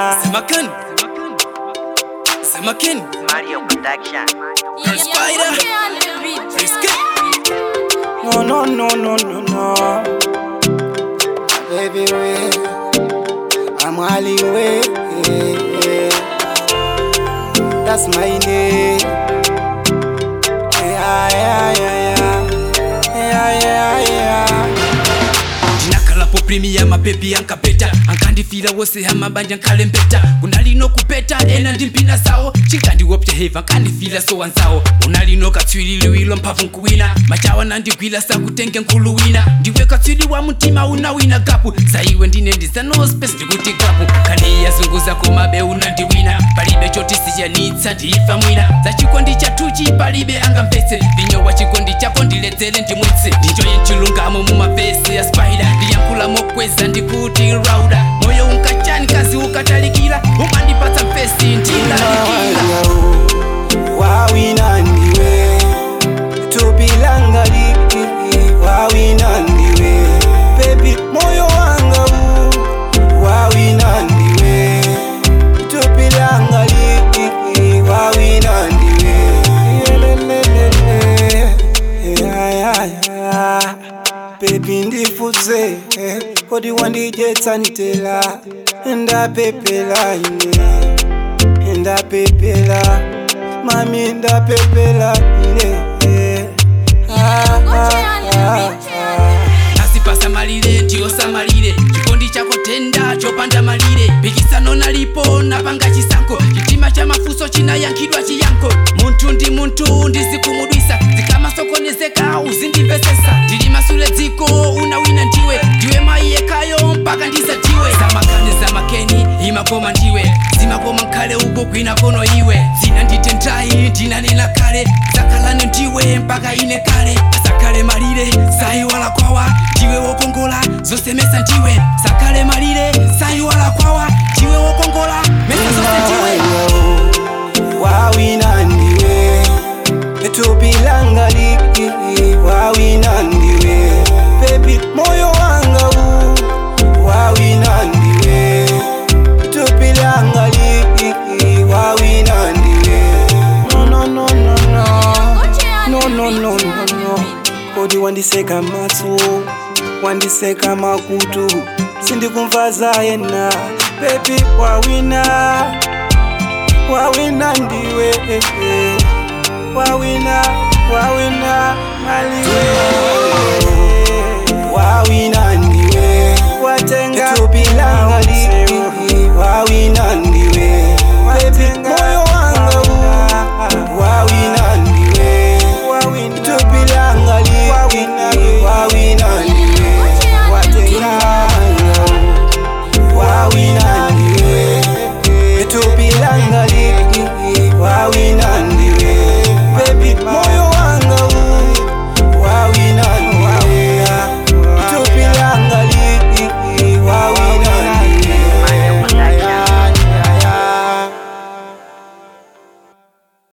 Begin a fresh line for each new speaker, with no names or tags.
Semakin. Semakin.
Mario Production.
Spider. Risky.
No, no, no, no, no, no. Baby, wait. I'm Ali way. That's my name. Yeah, yeah, yeah, yeah. Yeah, yeah, yeah.
ndinakalapo primiya mapepi ankapeta ankandifira wose amabanja nkalembeta kunalino kupeta ena ndimpina sawo chinkandiwopya heva nkandifira sowanzawo unalino katswililiwilo mphamvu nkuwina machawa nandigwila sakutenge nkulu wina ndiwe katswili wa mtima unawina gapu zaiwe ndine ndizano space ndikuti gapu kaniya zunguza komabe unandiwina palibe choti siyanitsa ndifa mwina zachikondi chatuchi palibe angamvetse vinyowa chikondi chako ndiledzere ndimwitse ndichoye mchilungamo mumavesi ya spider ndiyankhula mokweza ndikuti rauda moyo unkachani kazi ukatalikira umandipatsa mfesi ndilalikira
wawina ndiwe tupilanga liki wawina ndiwe bebi moyo wanga u wawina ndiwe tupilanga liki wawina ndiwe Yelelelele. Yeah, yeah, yeah. bebi ndifuze kodi wandijetsanitela ndapepela ine ndapepela mami ndapepela ine ah, ah, ah, ah.
asipasa malire ndiyosamalire chikondi chako tenda chopanda malire pikisano nalipo napanga chisankho chitima cha mafuso chinayankhidwa chiyankho munthu ndi munthu ndizikumudwisa zikamasokonezeka uzindimvesesa ndili masule dziko unawina ndiwe ndiwe mayi yekhayo mpaka ndisatiwe zamakani zamakeni imakoma ndiwe zimakoma nkhale uko kwina kono iwe zina nditendayi ndinanena kale zakhalane ndiwe mpaka ine kale sakhale malire sayiwala kwawa ndiwe wokongola zosemesa ndiwe sakhale malire sayiwala kwawa ndiwe wokongola mesa zose ndiwe
wawina ndiwe tupilanga liki wawina ndiwe bebi moyo wanga u wawina ndiwe tupilanga liki wawina ndiwe no no no no no no no no no no kodi wandiseka matso wandiseka makutu sindikumva yena bebi wawina wawina ndiwe eh, eh. wawina wawina maliwe wawina ndiwe watenga tupila